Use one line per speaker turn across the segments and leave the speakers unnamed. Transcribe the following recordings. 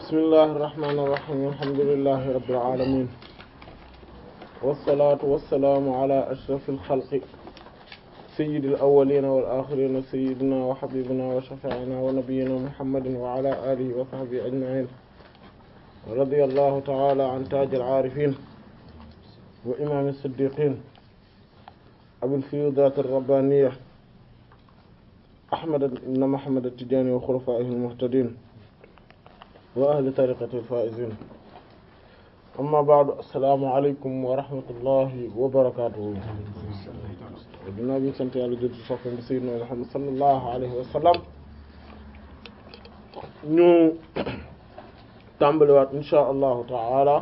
bismillahi irrahmani irrahim alhamdulillahi rabbil alamin wassalatu wassalaamu ala ashrafil xalqi sayyidil awwalina wal axirina sayyidina wa habibina wa shafi'ina wa nabiyyina muhammadin wa ala alihi wa sahbihi ajma'in radiyallahu ta'ala an tajil aarifin wa imam as-siddiqin abil fiyudat ar-rabbaniyya ahmad ibn muhammad at-tijani wa khulafaihi al-muhtadin wa ahli tariqati al-faizin amma ba'du assalaamu alaykum wa rahmatullahi wa barakatuhu dinaa bi sant yàlla jël ci soppam bi sayyidina Muhammad sallallahu alayhi wa sallam ñu tàmbaliwaat insha allahu taala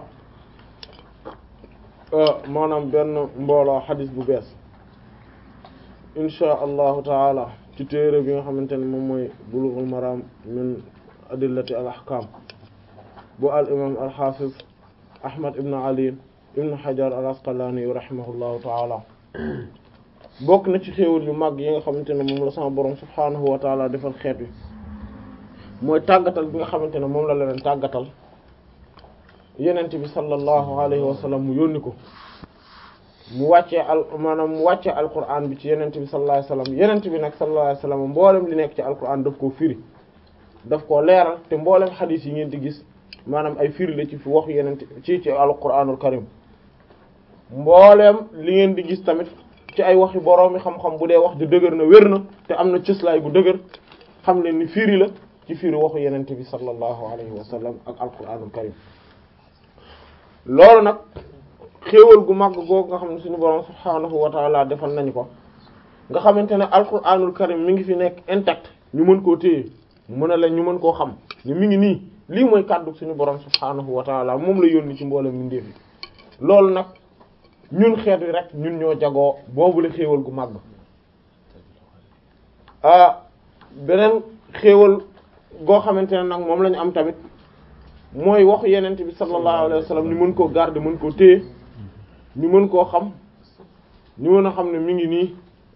maanaam benn mbooloo xadis bu bees insha allahu taala ci téere bi nga xamante ne moom mooy bulughul maram min adillati al ahkam bu al imam al hafiz ahmad ibn ali ibn hajar al asqalani rahimahullahu taala bokk na ci xéewal yu mag yi nga xamante ne moom la sama borom subhaanahu wa taala defal xeet wi mooy tàggatal bi nga xamante ne moom la leen tàggatal yenent bi sallallahu alayhi wa sallam mu yónni ko mu wàccee al maanaam mu wàccee alquran bi ci yenent bi sallallahu alayhi wa sallam yenent bi nag sallallahu alayhi wa sallam mboolem li nekk ci alquran daf koo firi daf koo leeral te mboolem xadiis yi ngeen di gis maanaam ay firi la ci fi waxu yenent ci ci alquranul karim mboolem li ngeen di gis tamit ci ay waxi boroomi xam-xam bu dee wax ju dëgër na wér na te am na cëslaay gu dëgër xam ne ni firi la ci firi waxu yenente bi sallallahu alayhi wa sallam ak alquranul karim loolu nag xéewal gu màgg googu nga xam ne suñu borom subhaanahu wa taala defal nañu ko nga xamante ne alquranul karim mi ngi fi nekk intact ñu mën koo téye mën a la ñu mën koo xam ne mi ngi nii lii mooy kàddu suñu borom subhaanahu wa taala moom la yónni ci mboolem mindeef yi loolu nag ñun xeet wi rek ñun ñoo jagoo boobu la xéewal gu màgg ah beneen xéewal goo xamante ne nag moom la ñu am tamit mooy waxu yenent bi sallallahu alayhi wa sallam ñu mën koo garder mën koo téye ñu mën koo xam ñu mën a xam ne mi ngi nii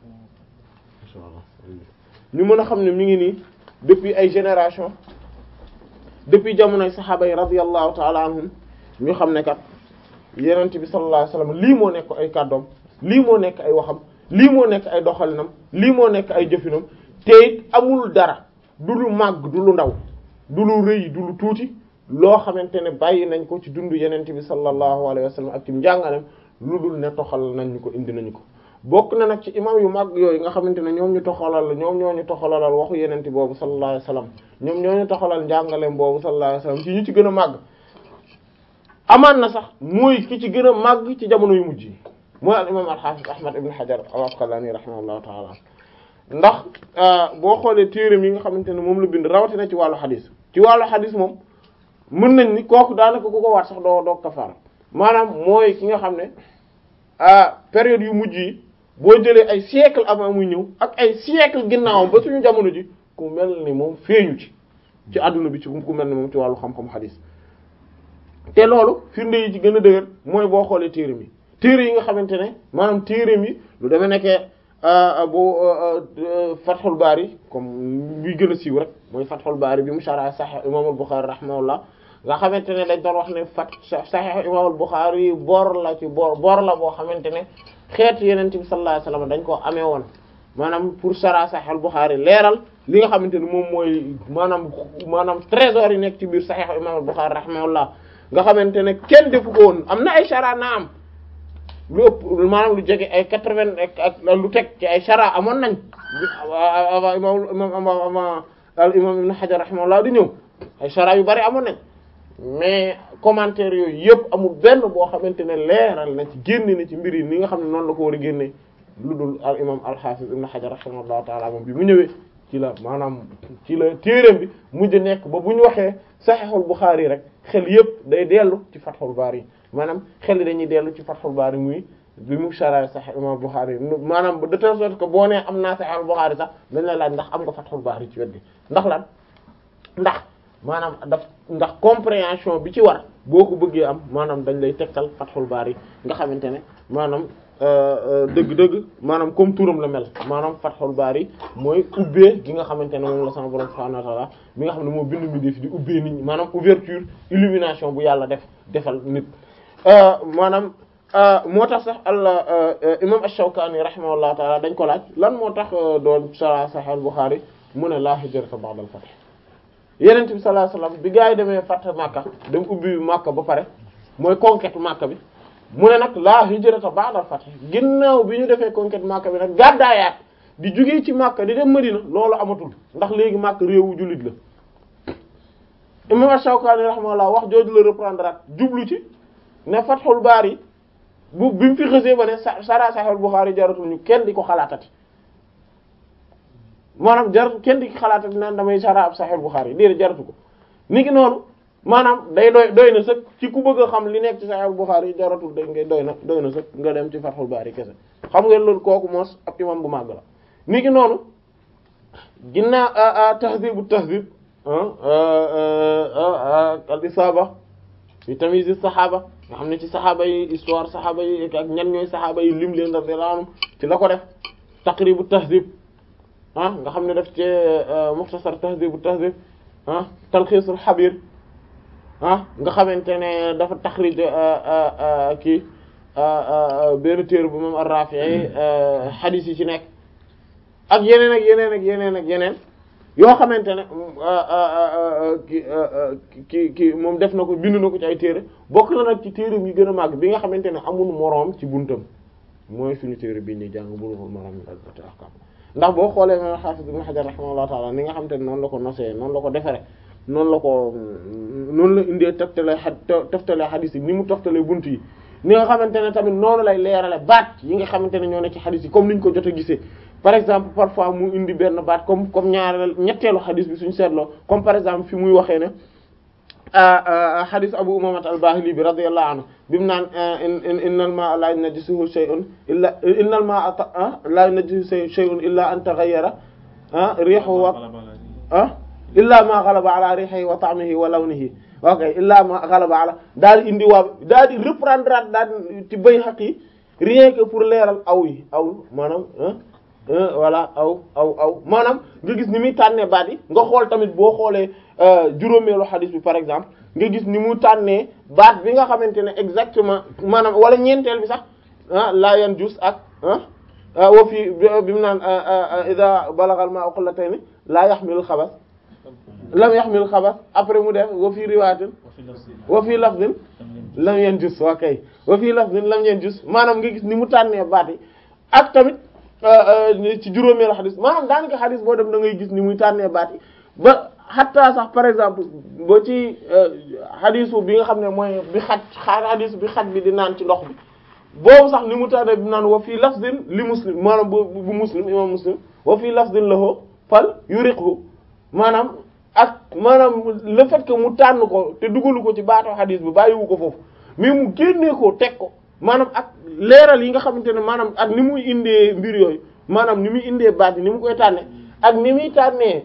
ñu mën a xam ne mi ngi nii depuis ay génération depuis jamonoy saxaaba yi radiyallahu ta'ala anhum ñu xam ne kat yenent bi sallallahu alayhi wasallam lii moo nekk ay kàddoom lii moo nekk ay waxam lii moo nekk ay doxalinam lii moo nekk ay jëfinam te it amul dara du lu màgg du lu ndaw du lu rëy du lu tuuti loo xamante ne bàyyi nañ ko ci dundu yenent bi sallallahu alayhi wasallam ak ci njàngalem lu dul ne toxal nañ ñu ko indi nañu ko bokk na nag ci imam yu mag yooyu nga xamante ne ñoom ñu toxalal ñoom ñoo ñu toxalalal waxu yenent boobu sallallahu alayhi wasallam ñoom ñoo ñu toxalal njàngalem boobu sallallahu alayhi wasallam ci ñu ci gën a màgg amaan na sax mooy ki ci gën a màgg ci jamono yu mujj yi mooy al imam al-hafiz ahmad ibn hajar al-asqalani rahimahullahu taala ndax boo xoolee téereem yi nga xamante ne moom la bind rawatina ci wàllu xadis ci wàllu xadis moom mën nañ ni kooku daanaka ku ko waat sax doo doo kafaara maanaam mooy ki nga xam ne période yu mujj yi boo jëlee ay siècle avant muy ñëw ak ay siècle ginnaawam ba suñu jamono ji ku mel ni moom feeñu ci ci àdduna bi ci ku mel ni moom ci wàllu xam-xam xadis te loolu firnde yi ci gën a dëgër mooy boo xoolee téere mi téere yi nga xamante ne maanaam téere mi lu demee nekkee bu Fathul Bari comme buy gën a siiw rek mooy Fathul Bari bi mu sharh Sahih Imam al-Bukhari rahimahullah nga xamante ne dañ doon wax ne fat Sahih Imam al-Bukhari bor la ci bor bor la boo xamante ne xeetu Yonent bi sallallahu alayhi wasallam dañ koo amee woon maanaam pour sharh Sahih al-Bukhari leeral li nga xamante ne moom mooy maanaam maanaam trésor yi nekk ci biir Sahih Imam al-Bukhari rahimahullah nga xamante ne kenn defu ko woon am na ay chara na am lu ëpp maanaam lu jege ay quatre-vingts ak lu teg ci ay chara amoon nañ avant imam imam al imam ibn Hajar rahimahullah di ñëw ay chara yu bari amoon nañ mais commentaire yooyu yëpp amul benn boo xamante ne leeral na ci génne na ci mbir yi ni nga xam ne noonu la ko war a génne lu dul al imam al hafiz ibn Hajar rahimahullah taala moom bi mu ñëwee ci la maanaam ci la téereem bi mujj nekk ba bu ñu waxee Sahihul Bukhari rek xel yëpp day dellu ci Fathul Bari maanaam xel yi dañuy dellu ci Fathul Bari muy bi mu sharh Sahih Imam Bukhari maanaam de telle sorte que boo nee am naa Sahihul Bukhari sax dañ la laaj ndax am nga Fathul Bari ci wet gi ndax lan ndax maanaam daf ndax compréhension bi ci war boo ko bëggee am maanaam dañ lay tegtal Fathul Bari nga xamante ne maanaam dëgg-dëgg maanaam comme turam la mel maanaam Fathul Bari mooy ubbee gi nga xamante ne moom la sama borom subhanahu wa ta'ala mi nga xam ne moo bind mi def di ubbee nit ñi maanaam ouverture illumination bu yàlla def defal nit maanaam moo tax sax al imam ash-Shawkani rahimahullahu ta'ala dañ ko laaj lan moo tax doon sara Sahih al-Bukhari mu ne la hijrata ba'da al-fath Yonent bi sallallahu alayhi wasallam bi gaa yi demee fath Makka dem ubbi Makka ba pare mooy conquête Makka bi mu ne nag la hijrata ba'da al-fath ginnaaw bi ñu defee conquête Makka bi nag gàddaayaat di jugee ci Makka di dem Madina loolu amatul ndax léegi Makka réewu jullit la imam ash-Shawkani rahimahullah wax jooju la reprendre at jublu ci ne Fathul Bari bu bi mu fi xësee ba ne sara Sahih Bukhari jaratul ñu kenn di ko xalaatati maanaam jaratu kenn di ko xalaatati naan damay sara ab Sahih Bukhari déedéet jaratu ko ni ki noonu maanaam day doy doy na sëkk ci ku bëgg a xam li nekk ci Sahih Bukhari jaratul day ngay doy na doy na sëkk nga dem ci Fathul Bari kese xam ngeen loolu kooku moos ab imam bu màgg la ni ki noonu ginnaaw Tahdhib Tahdhib al Isaba fi tamyiz as-sahaba nga xam ne ci saxaaba yi histoire saxaaba yi ak ñan ñooy saxaaba yi lim leen radiyallahu anhum ci la ko def taqribu tahdhib ah nga xam ne def ci mukhtasar tahdibu tahdhib ah talxiisul xabir ah nga xamante ne dafa taxrij kii benn téere bu moom ar-Rafi'i xadiis yi ci nekk ak yeneen ak yeneen ak yeneen ak yeneen yoo xamante ne ki ki ki moom def na ko bind na ko ci ay téere bokk na nag ci téere yi gën a màgg bi nga xamante ne amul moroom ci buntam mooy suñu téere bii ñuy jàng Bulughul Maram min adillati ahkam ndax boo xoolee ma Hafiz Ibn Hajar rahimahullahu ta'ala ni nga xamante ne noonu la ko nosee noonu la ko defere noonu la ko noonu la indee teftalee a teftalee xadiis yi ni mu teftalee bunt yi ni nga xamante ne tamit noonu lay leerale baat yi nga xamante ne ñoo ne ci xadiis yi comme niñ ko jot a gisee par exemple parfois mu indi benn baat comme comme ñaareel ñetteelu xadis bi suñu seetloo comme par exemple fi muy waxee ne xadis Abu Umaama al-Baahili bi radiyallahu anhu bi mu naan innal maa'a laa yunajjisuhu shay'un illa innal maa'a laa yunajjisuhu shay'un illa an taghayyara riihuhu wa illa ma ghalaba ala riihihi wa ta'mihi wa lawnihi ok illa ma ghalaba ala daal di indi waa daal di reprendre daal ci Bayhaqi rien que pour leeral aw yi aw maanaam voilà aw aw aw maanaam nga gis ni muy tànnee baat yi nga xool tamit boo xoolee juróomeelu xadis bi par exemple nga gis ni mu tànnee baat bi nga xamante ne exactement maanaam wala ñeenteel bi sax ah laa yan jus ak ah wa fii bi mu naan ida balagal ma qullatayn laa yaxmilul xabas lam yaxmilul xabas après mu def wa fii riwaatin wa fii lafdin lam yan jus waa kay wa fii lafdin lam yan jus maanaam nga gis ni mu tànnee baat yi ak tamit ci juróomeelu xadis maanaam daanaka xadis boo dem da ngay gis ni muy tànnee baat yi ba xataa sax par exemple ba ci xadisu bi nga xam ne mooy bi xaj xadis bi xaj bi di naan ci ndox bi boobu sax ni mu tànnee bi naan wa fii lafzin li muslim maanaam bu bu muslim imam muslim wa fii lafzin lahu fal yuriqhu maanaam ak maanaam le fait que mu tànn ko te dugalu ko ci baatoo xadis bi bàyyiwu ko foofu mais mu génnee ko teg ko maanaam ak leeral yi nga xamante ne maanaam ak ni muy indee mbir yooyu maanaam ni muy indee baat yi ni mu koy tànne ak ni muy tànnee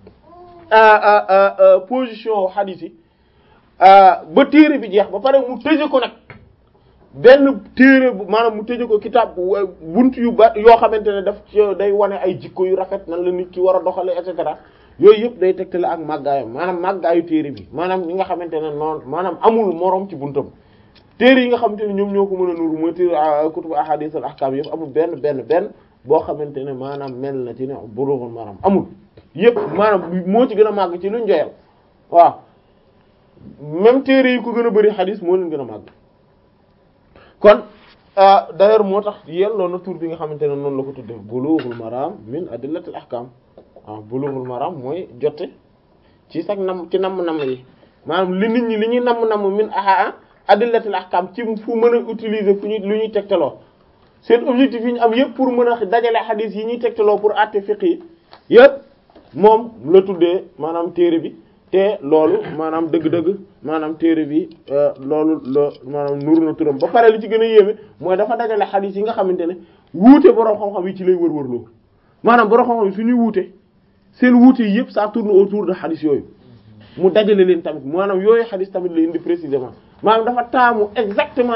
position xadiis yi ba téere bi jeex ba pare mu tëje ko nag benn téere bu maanaam mu tëje ko kitaab bunt yu ba yoo xamante ne daf ci day wane ay jikko yu rafet nan la nit ki war a doxale et cetera yooyu yëpp day tegtale ak màggaayam maanaam màggaayu téere bi maanaam ñi nga xamante ne noonu maanaam amul moroom ci buntam téere yi nga xamante ne ñoom ñoo ko mën a nuuru mooy téere kutubu ahadith al ahkam yëpp amul benn benn benn boo xamante ne maanaam mel na ci ne Bulughul Maram amul yëpp maanaam moo ci gën a màgg ci luñ joyal waaw même téere yi ko gën a bari xadis moo leen gën a màgg kon d'ailleurs moo tax yelloo na tur bi nga xamante ne noonu la ko tudde Bulughul Maram min adillatil ahkam waaw Bulughul Maram mooy jote ci sax nam ci namm-namm yi maanaam li nit ñi li ñuy namm-namm min aha adillatil ahkam ci fu mën a utiliser fu ñu lu ñuy tegtaloo seen objectif yi ñu am yëpp pour mën a dajale xadis yi ñuy tegtaloo pour àtte fiqh yi yëpp moom la tuddee maanaam téere bi te loolu maanaam dëgg-dëgg maanaam téere bi loolu la maanaam nuru na turam ba pare li ci gën a yéeme mooy dafa dajale xadis yi nga xamante ne wuute borom xam-xam yi ci lay wër-wër loo maanaam borom xam-xam yi suñuy wuute seen wuute yi yëpp ça tourne autour de xadis yooyu mu dajale leen tamit maanaam yooyu xadis tamit la indi précisément maanaam dafa taamu exactement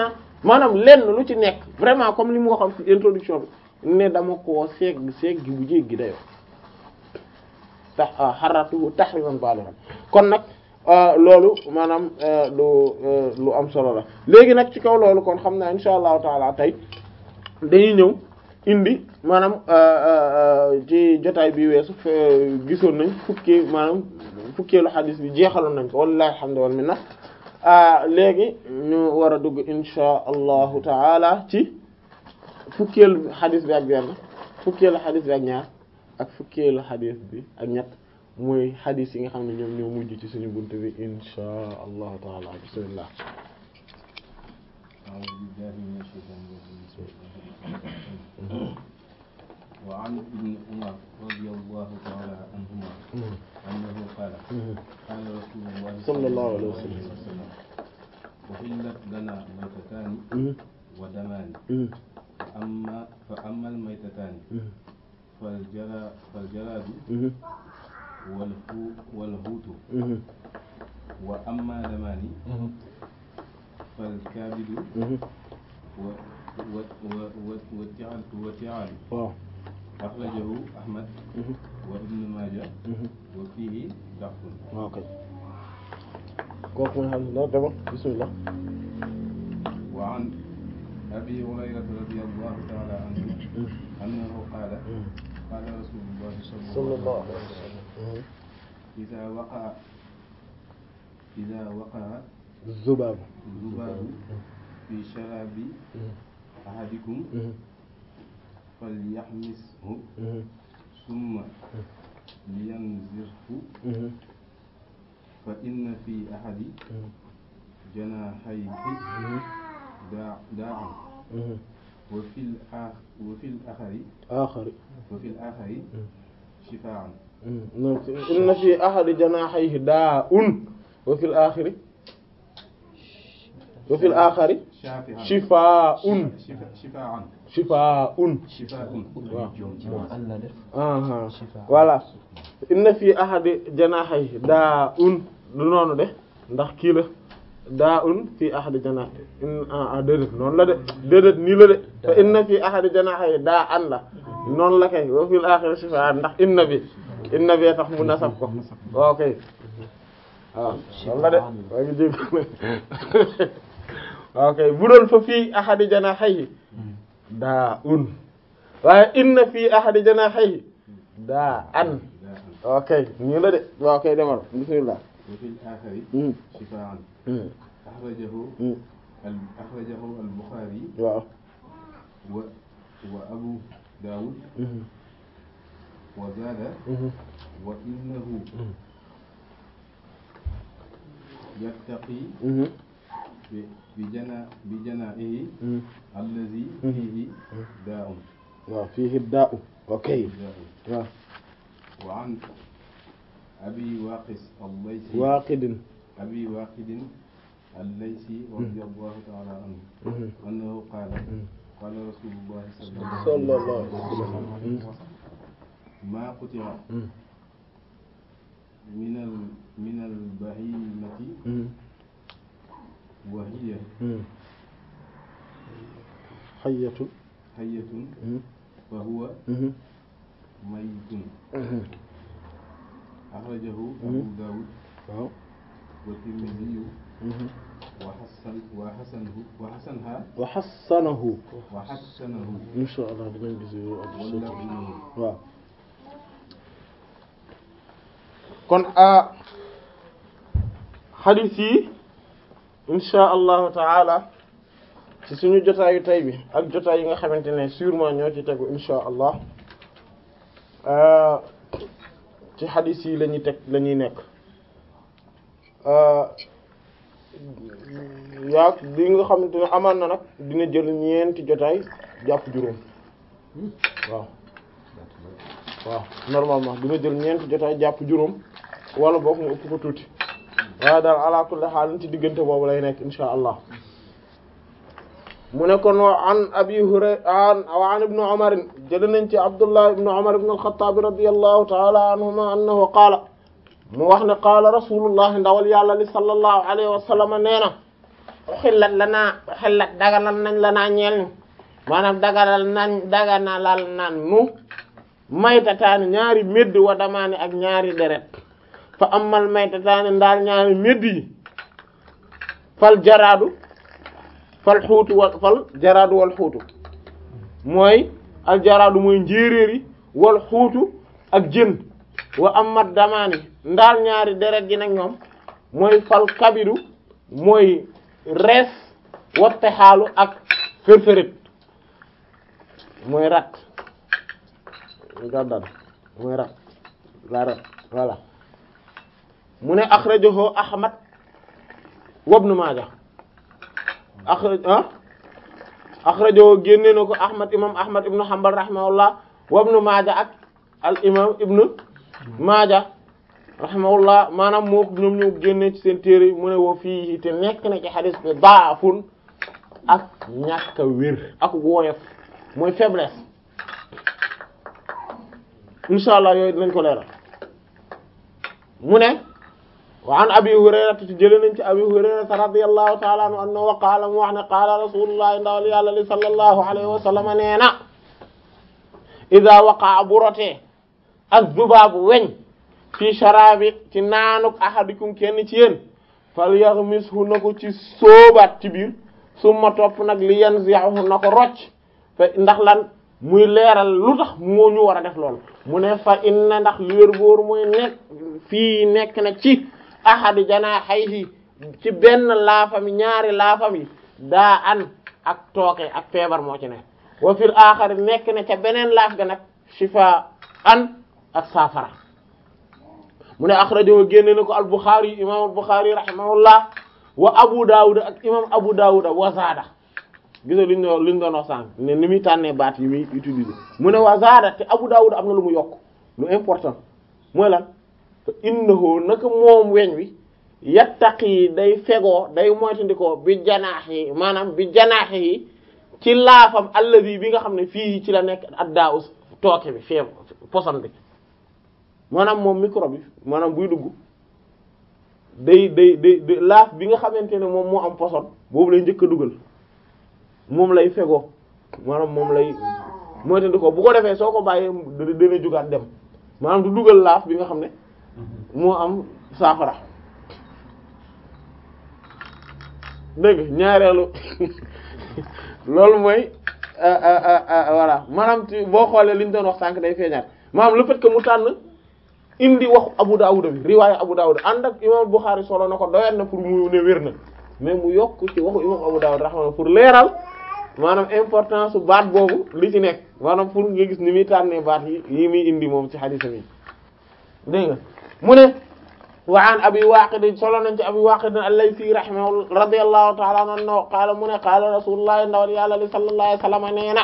maanaam lenn lu ci nekk vraiment comme li mu waxoon ci introduction bi ne dama koo segg segg bu jéggi dayoo tax xaratuhu tahriman balighan kon nag loolu maanaam lu lu am solo la léegi nag ci kaw loolu kon xam naa insha allahu taala tey dañuy ñëw indi maanaam ci jotaay bi weesu gisoon nañ fukkee maanaam fukkeelu xadis bi jeexaloon nañ ko wallahi alhamdu wal minna léegi ñu war a dugg insha allahu taala ci fukkeelu xadis bi ak benn fukkeelu xadis bi ak ñaar ak fukkeelu xadis bi ak ñett mooy xadis yi nga xam ne ñoom ñoo mujj ci suñu bunt bi insha allahu taala bismillah
وعن ابن عمر رضي الله تعالى عنهما أنه قال قال رسول الله
صلى الله عليه وسلم
أحلت لنا ميتتان ودمان فأما فأما الميتتان فالجرى فالجراد والهو والهوت وأما دمان فالكبد و و و وتعال وتعال
waaw
أخرجه أحمد وابن ماجه وفيه ضعف
waaw kay kooku mooy xam ne dama bismillah
وعن أبي هريرة رضي الله تعالى عنه أنه قال قال رسول الله
صلى الله عليه وسلم
إذا وقع إذا وقع
الذباب
الذباب في شراب أحدكم فليحمسه ثم لينزره فإن في أحد جناحيه داع داعا وفي الآخر وفي الآخر
آخر
وفي الآخر شفاعا
إن في أحد جناحيه داء وفي الآخر وفي الآخر
شافعا
شفاء
شفا- شفاعا
شفاء
شفاء
aha voilà inna fi ahadi janahay daa un du noonu de ndax kii la daa un fi ahadi janah in ah déedéet noonu la de déedéet nii la de te inna fi ahadi janahay daa an la noonu la kay wa fil akhirati shifaa ndax inna bi inna bi tax mu nasab ko ok waaw noonu la de waa ngi jég ok bu doon fa fii ahadi janahay daa un waaye inna fii ahadi janahihi daa an ok nii la de waaw kay demal bismillah
وفي الآخر
Mm.
شفاعا
Mm.
أخرجه
Mm.
ال- أخرجه البخاري
waaw
و وأبو داود
Mhm.
وزاد
Mhm.
وإنه يتقي
Mhm.
ب- بجنا بجنائه
Mhm.
الذي
Mhm.
فيه داء
waaw fiihi daa'u ok
داء
waaw
وعن أبي واقس الليثي
waaqidin
أبي واقد الليثي رضي الله تعالى عنه
Mhm.
أنه قال
Mhm.
قال رسول الله صلى الله
صلى الله
عليه
عليه
وسلم
وسلم
ما قطع
Mhm.
من ال من البهيمة
Mhm.
وهي
Mhm. hayyatun
حية
Mhm.
فهو
Mhm.
ميت
Mhm.
أخرجه أبو داود
waaw
والترمذي
Mhm.
وحسن وحسنه وحسنها
wa hassanahu
وحسنه
insha allah dinañ gis
واللفظ
waaw kon a hadith yi insha allahu taala ci suñu jotaayu tay bi ak jotaay yi nga xamante ne sûrement ñoo ci tegu insha allah ci hadith yi la ñuy teg la ñuy nekk yaa li nga xamante ne amaan na nag dina jël ñeenti jotaay jàpp juróom waaw waaw normalement dina jël ñeenti jotaay jàpp juróom wala boog mu ëpp ko tuuti waaye daal ala kulli xaal ci diggante boobu lay nekk insha allah mu ne kon wa an abi hurayra wa an ibnu umar jël nañ ci abdullah ibnu umar ibn al-khattab radiyallahu ta'ala anhuma annahu qaala mu wax ne qaala rasulullah ndawal yàlla li sallallahu alayhi wa sallam nee na xillat la naa xillat daganal nañ la naa ñeel ñu maanaam daganal nañ daganalal nan nu maytataani ñaari médd wa damaani ak ñaari deret fa amal maytataani ndaal ñaari médd yi fal jaraadu fal xuutu wal fal jaraadu wal xuutu mooy al jaraadu mooy njéeréer yi wal xuutu ak jën wa amat damaani ndaal ñaari deret ji nag ñoom mooy fal kabidu mooy rees watte xaalu ak fërfërit mooy rat gaddal mooy rat la rat voilà mu ne akhrajahu ahmad wa ibn majah akhraj ah akhrajahu génne na ko ahmad imam ahmad ibn hanbal rahimahullah wa ibn majah ak al imam ibn majah rahimahullah maanaam moo ñoom ñoo génne ci seen téere mu ne woo fii te nekk na ci xadis bi daafun ak ñàkk a wér ak woyof mooy faiblesse insha allah yooyu dinañ ko leeral mu ne wa an abi hurayrata te jële nañ ci abi hurayrata radiyallahu ta'ala anhu annahu wa qaala mu wax ne qaala rasulullah ndawal yàlla li sallallahu alayhi wa sallam nee na ida waqaa bu rotee az-zubaabu weñ fi sharabi ci naanuk ahadikum kenn ci yéen fal yaghmishu na ko ci sóobaat ci biir summa topp nag li yanzi'uhu na ko rocc fa ndax lan muy leeral lu tax moo ñu war a def loolu mu ne fa inna ndax li wér boor mooy nekk fii nekk na ci ahadi janaahihi ci benn laafam ñaari laafam yi daa an ak tooke ak feebar moo ci ne wa fil aaxari nekk na ca beneen laaf ga nag shifa an ak saafara mu ne axrajahu génne na ko al Bukhari imam al Bukhari rahimahullah wa Abu Dawud ak imam Abu Dawud wazaada gis nga li ñu doon li ñu doon wax sànq ne ni muy tànnee baat yi muy utiliser mu ne wazaada te Abu Dawud am na lu mu yokk lu important mooy lan fa innahu naka moom weñ wi yattaqi day fegoo day moytandikoo bi janaax yi maanaam bi janaax yi ci laafam alladi bi nga xam ne fii ci la nekk addaa us tooke bi feeb poson bi maanaam moom micro bi maanaam buy dugg day day day laaf bi nga xamante ne moom moo am poson boobu lay njëkk a dugal moom lay fegoo maanaam moom lay moytandikoo bu ko defee soo ko bàyyee dana jugaat dem maanaam du dugal laaf bi nga xam ne moo am saafara dégg ñaareelu loolu mooy voilà maanaam ci boo xoolee li ñu doon wax sànq day feeñaat maanaam le fait que mu tànn indi waxu Abu Dawud bi riwaayu Abu Dawud ànd ak imam Bukhari solo na ko doyat na pour mu ne wér na mais mu yokk ci waxu imam Abu Dawud rahma pour leeral maanaam importance su baat boobu li ci nekk maanaam pour nga gis ni muy tànnee baat yi yi muy indi moom ci hadith yi dégg nga mu ne wa an abi waqid solo nañ ci abi waqid al-laythi rahimahu radiyallahu ta'ala anhu qaala mu ne qaala rasulullah ndawal yàlla li sallallahu alayhi wasallam nee na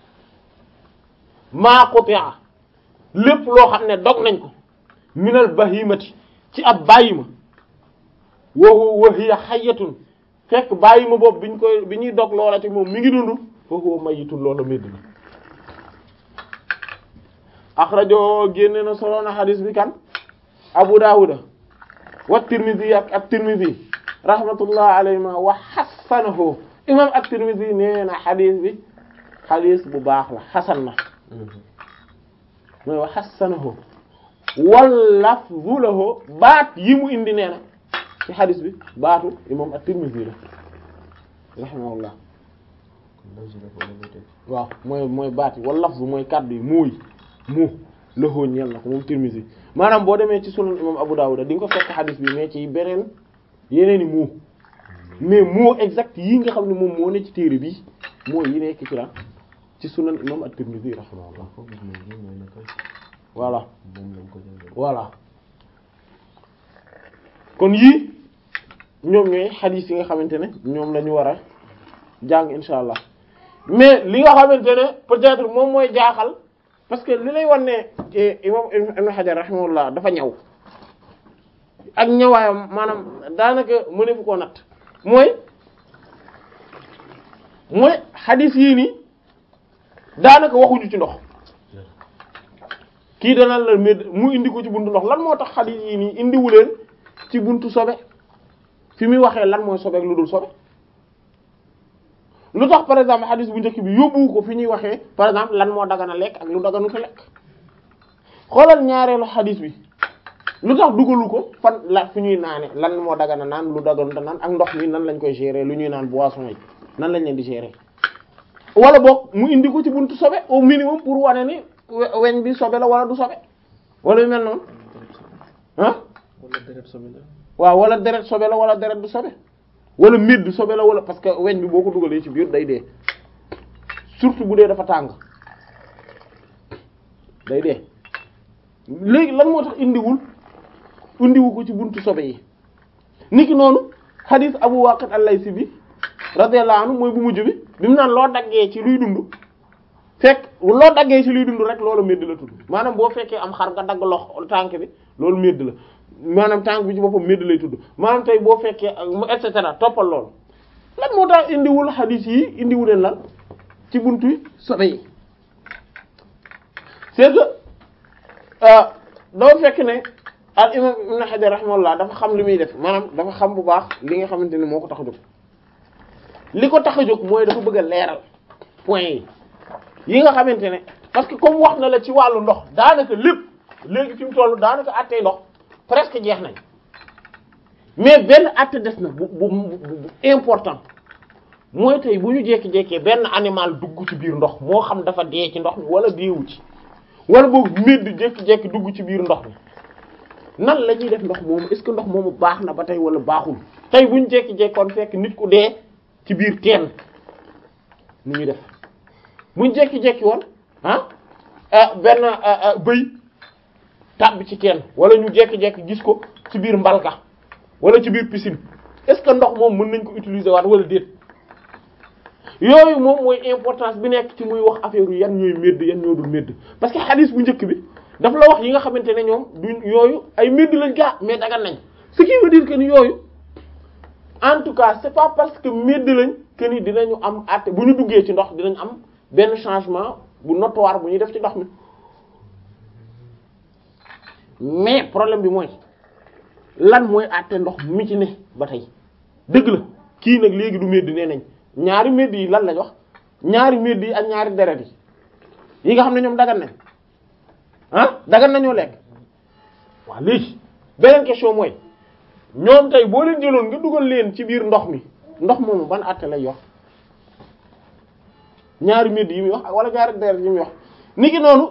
maa quti'a lépp loo xam ne dog nañ ko minal bahimati ci ab bàyyima wa huwa hiya hayyatun fekk bàyyima boobu biñ koy bi ñuy dog loola te moom mi ngi dund fa huwa mayitun loola médd na axrajo génne na solo na hadis bi kan Abu Dawud wa Tirmidhi ak at-Tirmidhi rahmatullah alayhima wa hasanahu imam at-Tirmidhi nee na hadis bi hadis bu baax la hasan na mooy wa hasanahu wal lafzu lahu baat yi mu indi nee na ci hadis bi baatu imam at-Tirmidhi la rahimahullah waaw mooy mooy baat yi wal lafzu mooy kaddu yi mooy mu lëxoo ñeel na ko moom Tirmidhi maanaam boo demee ci sunan imam Abu Dawud di nga ko fekk xadis bi mais ci beneen yeneen i mu mais moo exact yi nga xam ne moom moo ne ci téere bi moo yi nekk ci la ci sunan imam at-Tirmidhi rahimahullah voilà voilà kon yii ñoom ñooy xadis yi nga xamante ne ñoom la ñu war a jàng insha allah mais li nga xamante ne peut-être moom mooy jaaxal parce que li lay wan ne imam Ibn Hajar rahimahullah dafa ñaw ak ñawaayam maanaam daanaka mënefu koo natt mooy mooy xadis yii nii daanaka waxuñu ci ndox kii danaan la med mu indi ko ci buntu ndox lan moo tax xadis yii nii indiwu leen ci buntu sobe fi muy waxee lan mooy sobe ak lu dul sobe lu tax par exemple xadis bu njëkk bi yóbbu ko fi ñuy waxee par exemple lan moo dagana lekk ak lu daganu ko lekk xoolal ñaareelu xadis bi lu tax dugalu ko fan la fi ñuy naane lan moo dagana naan lu daganu naan ak ndox mi nan lañ koy gérer lu ñuy naan boisson yi nan lañ leen di gérer wala boog mu indi ko ci buntu sobe au minimum pour wane ni weñ bi sobe la wala du sobe wala yu mel noonu ah
wala deret sobe la
waaw wala deret sobe la wala deret du sobe wala mbir du sobe la wala parce que weñ bi boo ko dugalee ci biir day dee surtout bu dee dafa tàng day dee léegi lan moo tax indiwul indiwu ko ci buntu sobe yi niki noonu hadith Abu Waqid al-Laysi bi radiyallahu anhu mooy bu mujj bi bi mu naan loo daggee ci luy dund fekk loo daggee ci luy dund rek loolu medd la tudd maanaam boo fekkee am xar nga dagg lox tànk bi loolu medd la maanaam tànk bi ci boppam medd lay tudd maanaam tey boo fekkee mu et cetera toppal loolu lan moo tax indiwul hadith yi indiwu leen lan ci buntu yi sobe yi c'est que doo fekk ne al imam ibn Hajar rahimahullah dafa xam li muy def maanaam dafa xam bu baax li nga xamante ni moo ko tax a jóg li ko tax a jóg mooy dafa bëgg a leeral point yi yi nga xamante ne parce que comme wax na la ci wàllu ndox daanaka lépp léegi fi mu toll daanaka àttee ndox presque jeex nañ mais benn àtte des na bu bu bu important mooy tey bu ñu jékki-jékkee benn animal dugg ci biir ndox moo xam dafa dee ci ndox mi wala deewu ci wala boog médd jékki-jékki dugg ci biir ndox mi nan la ñuy def ndox moomu est-ce que ndox moomu baax na ba tey wala baaxul tey bu ñu jékki-jékkoon fekk nit ku dee ci biir teen nu ñuy def bu ñu jékki-jékki woon ah benn bëy tàbbi ci teen wala ñu jékki-jékki gis ko ci biir mbalka wala ci biir piscine est-ce que ndox moom mën nañ ko utiliser waat wala déet yooyu moom mooy importance bi nekk ci muy wax affaire yu yan ñooy médd yan ñoo dul médd parce que hadith bu njëkk bi dafa la wax yi nga xamante ne ñoom du yooyu ay médd lañ gaa mais dagan nañ ce qui veut dire que ni yooyu en tout cas c'est pas parce que médd lañ que ni dinañu am àtte bu ñu duggee ci ndox dinañ am benn changement bu notoire bu ñuy def ci ndox mi mais problème bi mooy lan mooy àtte ndox mi ci ne ba tey dëgg la kii nag léegi du médd nee nañ ñaari médd yi lan lañ wax ñaari médd yi ak ñaari deret yi yi nga xam ne ñoom dagan nañ ah dagan nañoo lekk waaw léegi beneen question mooy ñoom tey boo leen jëloon nga dugal leen ci biir ndox mi ndox moomu ban àtte lay wax ñaari médd yi muy wax wala ñaari deret yi muy wax niki noonu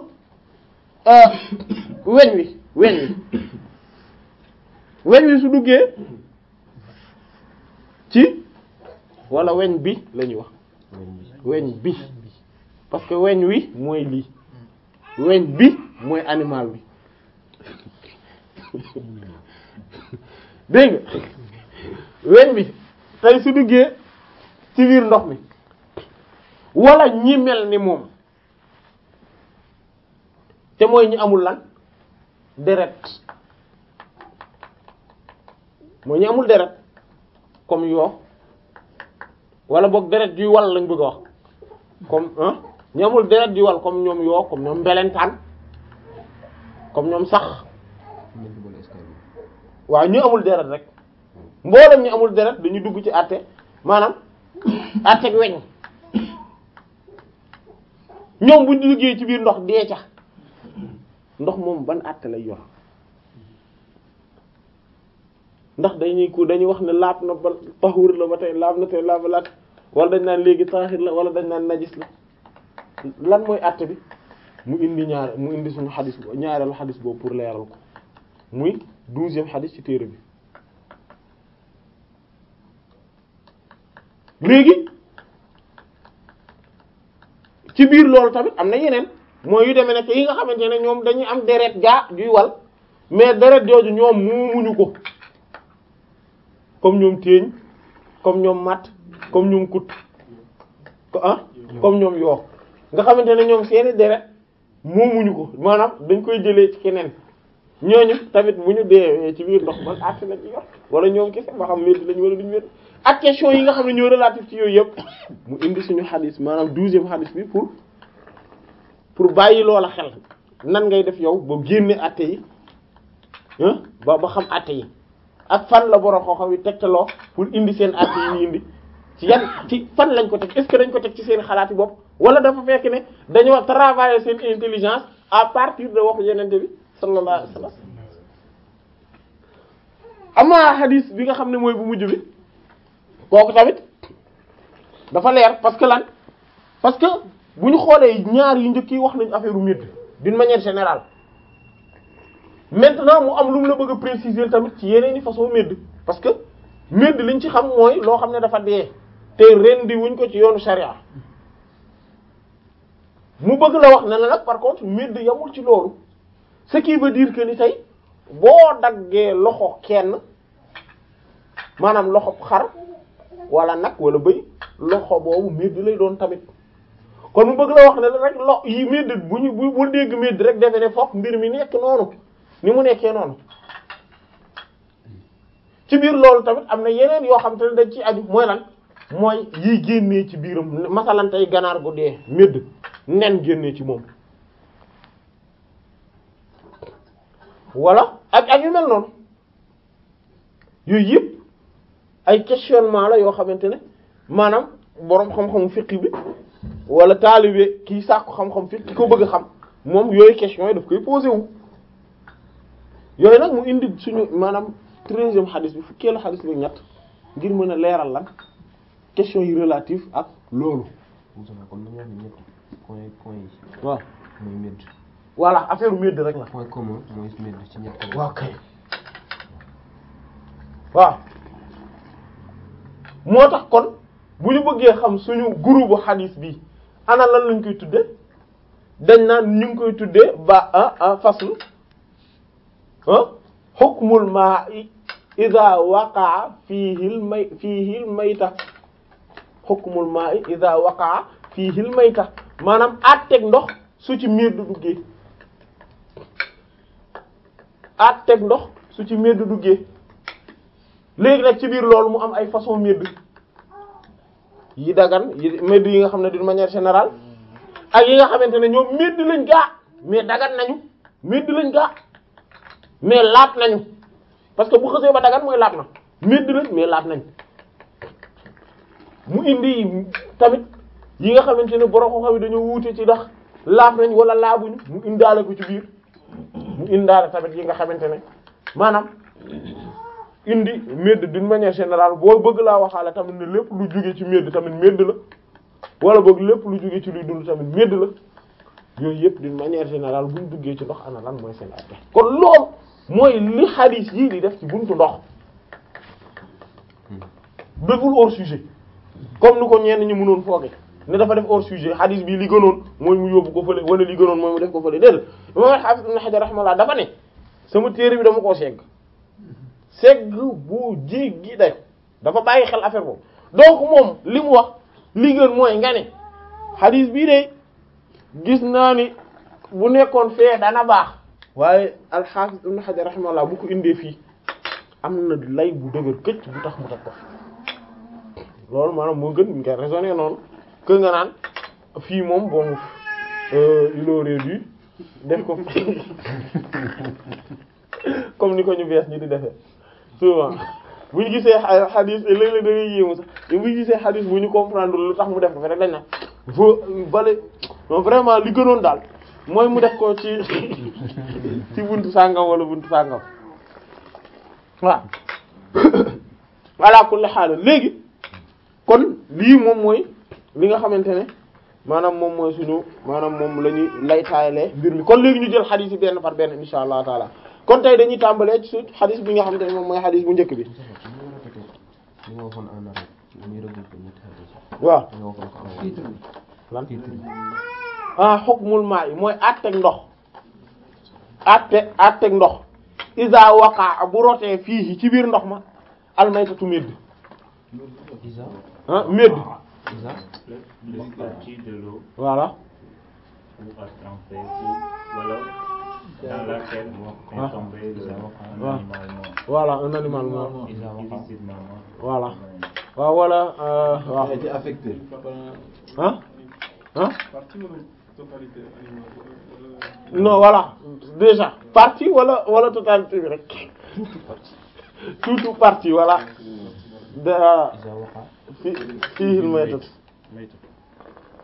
weñ wi weñ wi weñ wi su duggee ci wala weñ bi la ñuy wax weñ bi parce que weñ wi mooy lii weñ bi mooy animal bi dégg nga weñ bi tey su duggee ci biir ndox mi wala ñi mel ni moom te mooy ñi amul lan deret mooy ñi amul deret comme yoo wala boog deret juy wal lañ bëgg a wax comme ah ñi amul deret juy wal comme ñoom yoo comme ñoom mbelentaan comme ñoom sax waaw ñu amul deret rek mboolem ñu amul deret dañuy dugg ci àtte maanaam àtte ak weñ ñoom buñ duggee ci biir ndox dee ca ndox moom ban àtte lay yor ndax dañuy ko dañuy wax ne laab na ba taxuur la ba tey laab na tey laab laat wala dañ naan léegi taahir la wala dañ naan najis la lan mooy àtte bi mu indi ñaar mu indi suñu xadis ñaareelu xadis boobu pour leeral ko muy douzième xadis ci téere bi léegi ci biir loolu tamit am na yeneen mooy yu demee nekk yi nga xamante ne ñoom dañuy am deret gaa juy wal mais deret jooju ñoom muumuñu ko comme ñoom téeñ comme ñoom matt comme ñoom kut ko ah comme ñoom yoo nga xamante ne ñoom seeni deret moomuñu ko maanaam dañ koy jëlee ci keneen ñooñu tamit bu ñu dee ci biir ndox man àtte lañ yor wala ñoom kese ba xam métti lañ wala duñu métti ak question yi nga xam ne ñoo relatif ci yooyu yëpp mu indi suñu xadis maanaam douzième xadis bi pour pour bàyyi loola xel nan ngay def yow ba génne àtte yi ba ba xam àtte yi ak fan la borom xoo xam yi tegtaloo pour indi seen àtte yi ñu indi ci yan ci fan lañ ko teg est-ce que dañ ko teg ci seen xalaati bopp wala dafa fekk ne dañoo travailler seen intelligence à partir de waxu yenente bi sallallahu alayhi wasallam amaa hadis bi nga xam ne mooy bu mujj bi kooku tamit dafa leer parce que lan parce que bu ñu xoolee ñaar yu njëkk yi wax nañu affaire u médd d'une manière générale maintenant mu am lu mu la bëgg a préciser tamit ci yeneen i façon médd parce que médd liñ ci xam mooy loo xam ne dafa dee te rendi wuñ ko ci yoonu sharia mu bëgg la wax ne la nag par contre médd yamul ci loolu ce qui veut dire que ni tey boo daggee loxo kenn maanaam loxo xar wala nag wala bëy loxo boobu médd lay doon tamit kon mu bëgg la wax ne la rek lo yi médd bu ñu bu bu dégg médd rek defe ne fokk mbir mi nekk noonu ni mu nekkee noonu ci biir loolu tamit am na yeneen yoo xam te ne dañ ci aju mooy lan mooy yiy génnee ci biiram masalan tey ganaar gu dee médd nen génnee ci moom wala ak ak yu mel noonu yooyu yëpp ay questionnement la yoo xamante ne maanaam boroom xam-xamu fiqh bi wala taalibe kii sàkku xam-xam fiqh ki ko bëgg a xam moom yooyu question yi daf koy posé wu yooyu nag mu indi suñu maanaam treizième xadis bi fukkeelu xadis bi ñett ngir mën a leeral lan question yi relative ak loolu
Moussa comme ni ñu waxee ñetti point point yi
waaw
mooy médd
voilà affaire médd rek la
point commun mooy médd ci ñett
waaw kay waaw moo tax kon bu ñu bëggee xam suñu groupe xadis bi ana lan lañ koy tudde dañ naan ñu ngi koy tuddee ba ah ah faslu ah hukmul ma'i idha waqa'a fihi al may fihi al mayta hukmul ma'i idha waqa'a fihi al mayta maanaam àtteeg ndox su ci miir du duggee àtteeg ndox su ci miir du duggee léegi nag ci biir loolu mu am ay façon medd yi dagan yi medd yi nga xam ne d'une manière générale ak yi nga xamante ne ñoom medd lañ gaa mais dagan nañu medd lañ gaa mais laat nañu parce que bu xësee ba dagan mooy laat na medd lañ mais laat nañ mu indi tamit yi nga xamante ne borom xam-xam yi dañoo wuute ci ndax laab nañ wala laabuñu mu indaale ko ci biir mu indaale tamit yi nga xamante ne maanaam indi medd d'une manière générale boo bëgg laa waxaale tamit ne lépp lu jóge ci medd tamit medd la wala boog lépp lu jóge ci luy dund tamit medd la yooyu yëpp d'une manière générale buñ duggee ci ndox ana lan mooy seen atte kon loolu mooy li xadiis yii di def ci buntu ndox deful hors sujet comme ni ko ñenn ñi mënoon fooge ne dafa def hors sujet xadiis bi li gënoon mooy mu yóbbu ko fële wala li gënoon mooy mu def ko fële déedéet imam Hafiz Ibn Hajar rahimahullah dafa ne sama téere bi dama koo segg segg bu jéggi day dafa bàyyi xel affaire boobu donc moom li mu wax li gën mooy nga ne xadiis bii de gis naa ni bu nekkoon fee dana baax waaye al-Hafiz Ibn Hajar rahimahullah bu ko indee fii am na lay bu dëgër këcc bu tax mu teg ko fi loolu maanaam moo gën nga raisonner noonu que nga naan fii moom bon il aurait dû def ko comme ni ko ñu bees ñi di defee souvent bu ñu gisee xadis léeg-léeg da ngay yéemu sax te bu ñu gisee xadis bu ñu comprendre lu tax mu def ko fi rek dañ na faut bale non vraiment li gënoon daal mooy mu def ko ci ci buntu sàngam wala buntu sàngam waaw voilà kulli xaal léegi kon lii moom mooy li nga xamante ne maanaam moom mooy suñu maanaam moom la ñuy lay taayalee mbir mi kon léegi ñu jël xadis yi benn par benn insha allah taala kon tey dañuy tàmbalee ci suñ xadis bi nga xamante ne moom mooy xadis bu njëkk bi
li nga waxoon en arabe muy regroupé ñetti xadis
waaw
nga waxoon ko en
lan
titre
ah hukmul maa yi mooy àtteeg ndox àtte àtteeg ndox isa waqa bu rotee fii ci biir ndox ma almaytatu médd
isa
ah médd
isa
le partie de l'eau
voilà
ou à tremper ou voilà dans laquelle est
Ah.
tombé le, un
Ah.
animal mort.
voilà un animal mort
isa waqa
Illicitement mort.
Voilà. waaw wala euh, waaw
a été affecté.
ah ah
partie wala totalité animal
non voilà déjà partie wala wala totalité bi rek tout tout partie voilà da
إذا وقع
fi fiihil maytatu
maytatu